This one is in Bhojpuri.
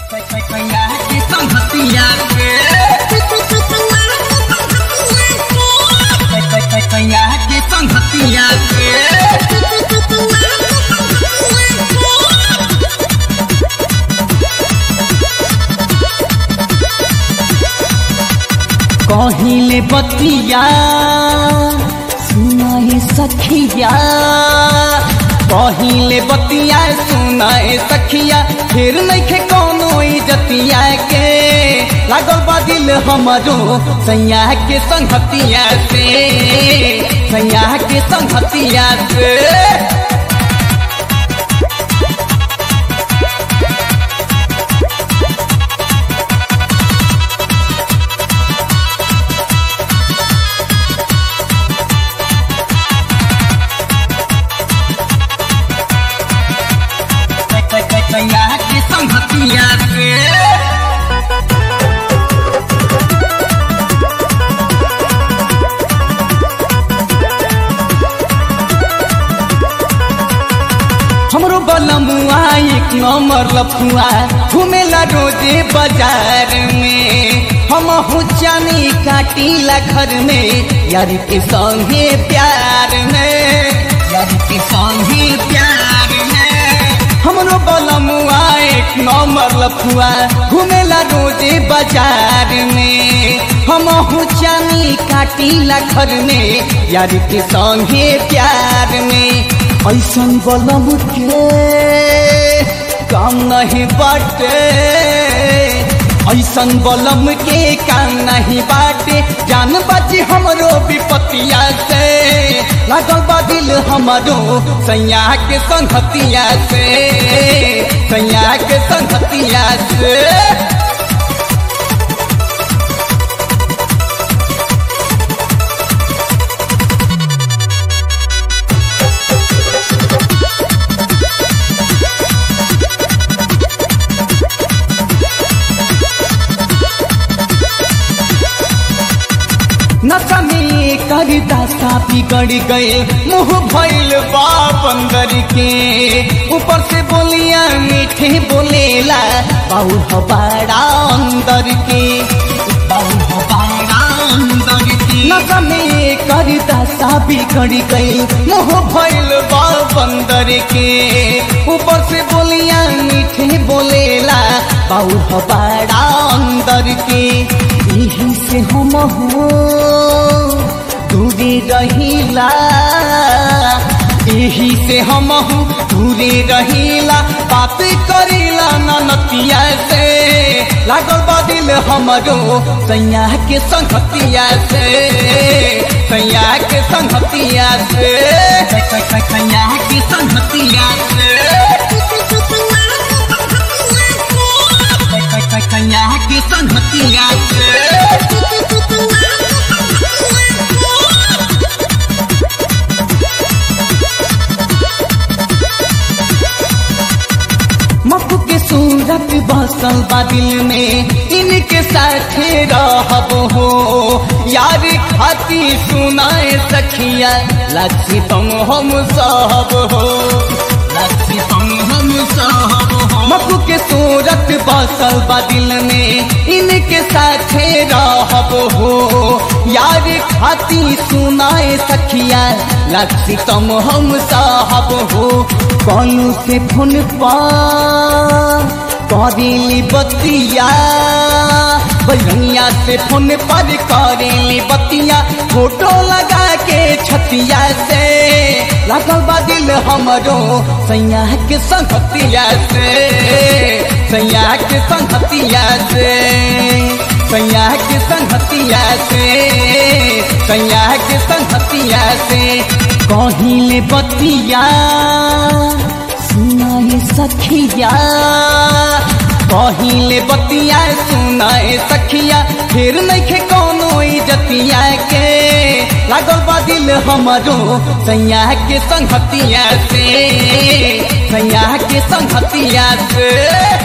की संगतिया के की संगतिया के कहिले बतिया सुनाए सखिया कहिले बतिया सुनाए सखिया फिर नइखे कोनो इजतिया के लागल बा दिल हमरो सैया के संगतिया से सैया के संगतिया से सैया के संगतिया से हमरो बलमुआ एक नंबर लफुआ घूमेला रोजे बाजार में हम हुचानी काटीला घर में यार के संगे प्यार में यार के संगे प्यार में हमरो बलमुआ एक नंबर लफुआ घूमेला रोजे बाजार में हम हुचानी काटीला घर में यार के संगे प्यार में ऐसन बलम के काम नहीं बाटे ऐसन बलम के काम नहीं बाटे जान बाजी हमरो विपतिया से लागल बा दिल हमरो सैया के संगतिया से सैया के संगतिया से नशा में कर दासा बिगड़ गए मुंह भइल बा बंदर के ऊपर से बोलिया मीठे बोलेला बाऊ हबाड़ा अंदर के बाऊ हबाड़ा अंदर के नशा में कर दासा बिगड़ गए मुंह भइल बा बंदर के ऊपर से बोलिया मीठे बोलेला बाऊ हबाड़ा अंदर के यही से हम हो दूरी रहीला यही से हम हूँ दूरी रहीला बात करीला ननतिया से लागल बा दिल हमरो सैया के संगतिया से सैया के संगतिया से सैया के संगतिया से सैया के संगतिया से मकू के सूरत बसल बा दिल में इनके साथे रहब हो यार खाती सुनाए सखिया लक्ष्य तुम हम सब हो लक्ष्य तुम हम सब हो मकू के सूरत बसल बा दिल में इनके साथे रहब हो यार खाती सुनाए सखिया लक्ष्य तुम हम साहब हो कौन से फोन पर करेली बतिया बनिया से फोन पर करेली बतिया फोटो लगा के छतिया से लगल बा दिल हमरो सैया के संगतिया से सैया के संगतिया से सैया के संगतिया से सैया के संगतिया से कहिले बतिया सुनाए सखिया कहिले बतिया सुनाए सखिया फिर नइखे कोनो इजतिया के लागल बा दिल हमरो सैया के संगतिया से सैया के संगतिया से